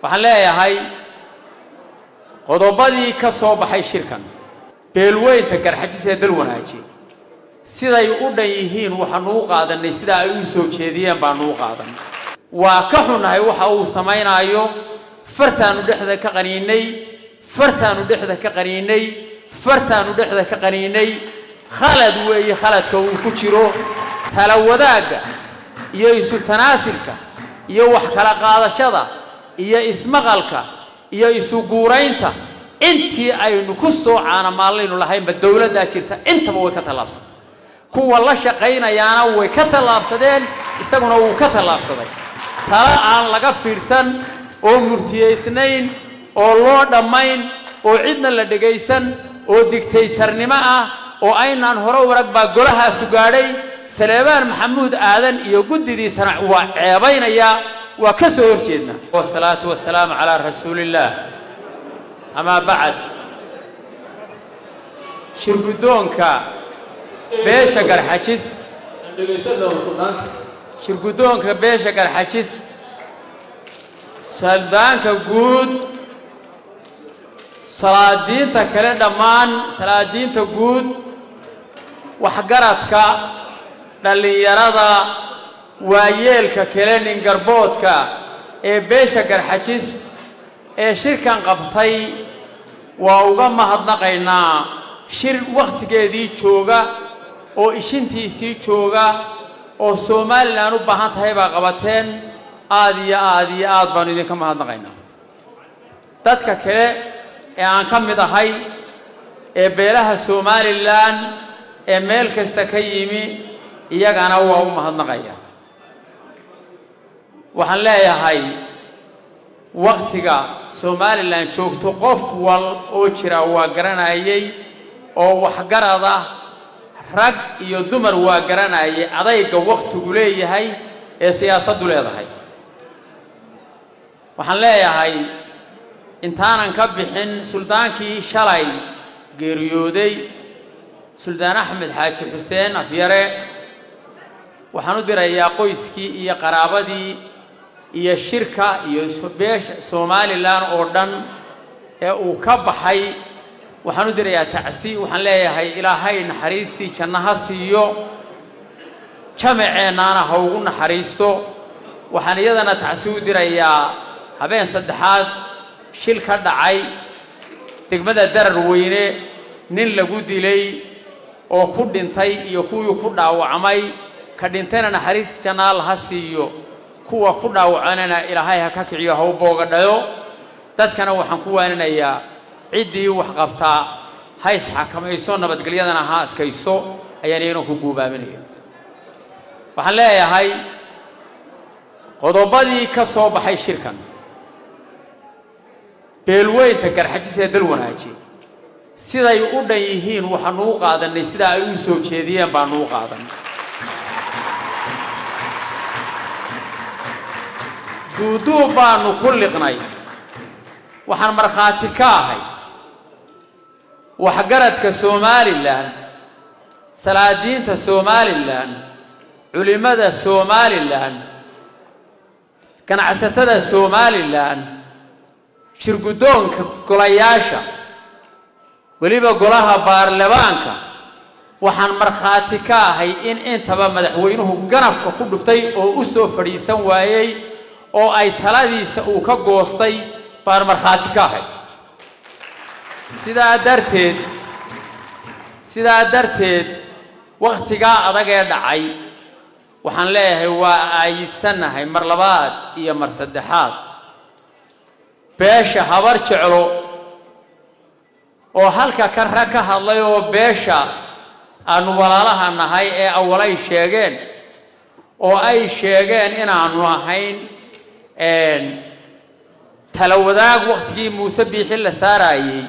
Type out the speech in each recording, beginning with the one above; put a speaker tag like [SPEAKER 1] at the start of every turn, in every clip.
[SPEAKER 1] waxaan leeyahay qodobadii ka soo baxay shirkan beelweynta garxajis ee dal wanaaji siday u dhan yihiin waxaanu u qaadannay sidaa ay u soo jeediyeen baanu u qaadanay waa ka xunnahay waxa uu samaynaayo fartaanu dhexda ka qaniinay fartaanu dhexda ka qaniinay fartaanu dhexda ka qaniinay khalad weeye khaladka uu ku jiro tala wadaagga iyo isu tanaasilka iyo wax kala qaadashada iyo ismaqalka iyo isu guuraynta intii aynu ku soo caanamaallaynu lahaynba dowladdaa jirta intaba way ka tallaabsatay kuwa la shaqaynayaana way ka tallaabsadeen isaguna wuu ka tallaabsaday tala aan laga fiidhsan oo murtiyaysnayn oo loo dhammayn oo cidna la dhegaysan oo digtaytarnimo ah oo aynaan hore u arag baa golahaasu gaadhay saleebaan maxamuud aadan iyo guddidiisana waa ceebaynayaa waa ka soo horjeednaa wasalaatu wasalaamu calaa rasuulillaah amaa bacd shirguddoonka beesha garxajis shirguddoonka beesha garxajis saldaanka guud salaadiinta kale dhammaan salaadiinta guud waxgaradka dhallinyarada waayeelka kale ningarboodka ee beesha garxajis ee shirkan qabtay waa uga mahadnaqaynaa shir wakhtigeedii jooga oo ishintiisii jooga oo somalilan u baahan tahay baa qabateen aad iyo aad iyo aad baanu idinka mahadnaqaynaa dadka kale ee aan ka mid ahay ee beelaha somalilan ee meel kasta ka yimi iyagana waa u mahadnaqaya waxaan leeyahay wakhtiga somalilan joogto qof wal oo jira waa garanayay oo waxgarad ah rag iyo dumar waa garanayay adayga wakhtigu leeyahay ee siyaasaddu leedahay waxaan leeyahay intaanan ka bixin suldaankii shalay geeriyooday suldaan axmed xaaji xuseen afyare waxaan u dirayaa qoyskii iyo qaraabadii iyo shirka iyo beesha somalilan oo dhan ee uu ka baxay waxaan u dirayaa tacsi waxaan leeyahay ilaahay naxariistii janno ha siiyo jamaceennaana ha ugu naxariisto waxaan iyadana tacsi u dirayaa habeen saddexaad shil ka dhacay degmada darar weyne nin lagu dilay oo ku dhintay iyo kuwii ku dhaawacmay ka dhintayna naxariista janna alla ha siiyo kuwa ku dhaawacanana ilaahay ha ka kiciyo ha u boogadhayo dadkana waxaan ku waaninayaa ciddii wax qabtaa ha isxakamayso nabadgelyadana ha adkayso ayaan iyana ku guubaaminaya waxaan leeyahay qodobadii ka soo baxay shirkan beelweynta garxajis ee dal wanaaji siday u dhan yihiin waxaanu u qaadannay sidaa ay u soo jeediyeen baanu u qaadannay duuduub baanu ku liqnay waxaan markhaati ka ahay waxgaradka somalilan salaadiinta somalilan culimmada somalilan ganacsatada somalilan shirguddoonka golayaasha weliba golaha baarlamaanka waxaan markhaati ka ahay in intaba madaxweynuhu ganafka ku dhuftay oo u soo fadhiisan waayey oo ay taladiisa uu ka goostay baan markhaati ka ahay sidaa darteed sidaa darteed wakhtigaa adag ee dhacay waxaan leeyahay waa aayidsannahay mar labaad iyo mar saddexaad beesha habar jeclo oo halka ka rag ka hadlay oo beesha aanu walaalaha nahay ee awalay sheegeen oo ay sheegeen inaanu ahayn tala wadaag wakhtigii muuse biixi la saaraayey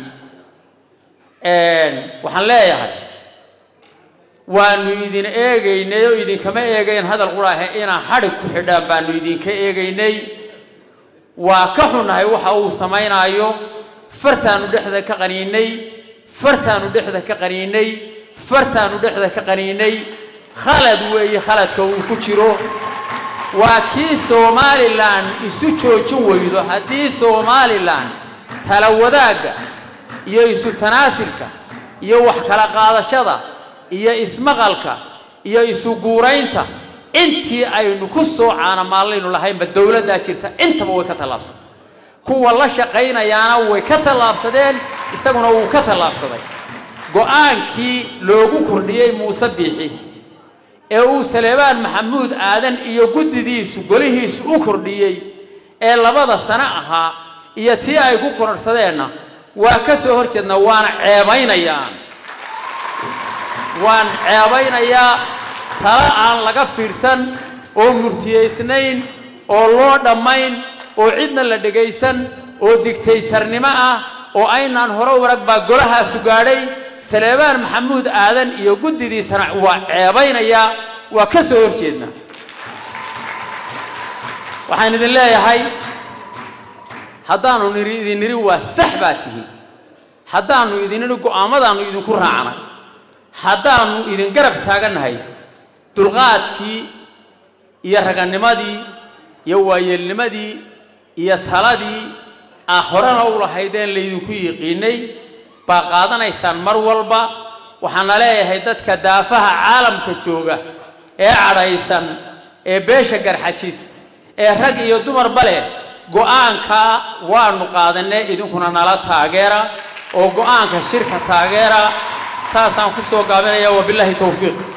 [SPEAKER 1] waxaan leeyahay waanu idin eegaynay oo idinkama eegayn hadal quraahe inaa xadhig ku xidhaan baanu idinka eegaynay waa ka xunnahay waxa uu samaynaayo fartaanu dhexda ka qaniinay fartaanu dhexda ka qaniinay fartaanu dhexda ka qaniinay khalad weeye khaladka uu ku jiro waa kii somalilan isu joojin weydo haddii somalilan tala wadaagga iyo isu tanaasilka iyo wax kala qaadashada iyo ismaqalka iyo isu guuraynta intii aynu ku soo caanamaallaynu lahaynba dowladdaa jirta intaba way ka tallaabsatay kuwa la shaqaynayaana way ka tallaabsadeen isaguna wuu ka tallaabsaday go-aankii loogu kordhiyey muuse biixi ee uu saleebaan maxamuud aadan iyo guddidiisu golihiisu u kordhiyey ee labada sano ahaa iyo tii ay ku kororhsadeenna waa ka soo hor jeednaa waana ceebaynayaa waan ceebaynayaa tala aan laga fiidhsan oo murtiyaysnayn oo loo dhammayn oo cidna la dhegaysan oo digtaytarnimo ah oo aynaan hore warag baa golahaasu gaadhay saleebaan maxamuud aadan iyo guddidiisana waa ceebaynayaa waa ka soo hor jeednaa waxaan idin leeyahay haddaanu niri idin niri waa sax baa tihi haddaannu idin nidhi go'aamadaannu idinku raacnay haddaannu idin garab taagannahay dulqaadkii iyo raganimadii iyo waayeelnimadii iyo taladii aa horena u lahaydeen laydinku yiqiinay baa qaadanaysaan mar walba waxaana leeyahay dadka daafaha caalamka jooga ee cadhaysan ee beesha garxajis ee rag iyo dumarba leh go'aankaa waanu qaadanay idinkuna nala taageera oo go'aanka shirka taageera saasaan ku soo gaabinaya wabilaahi towfiiq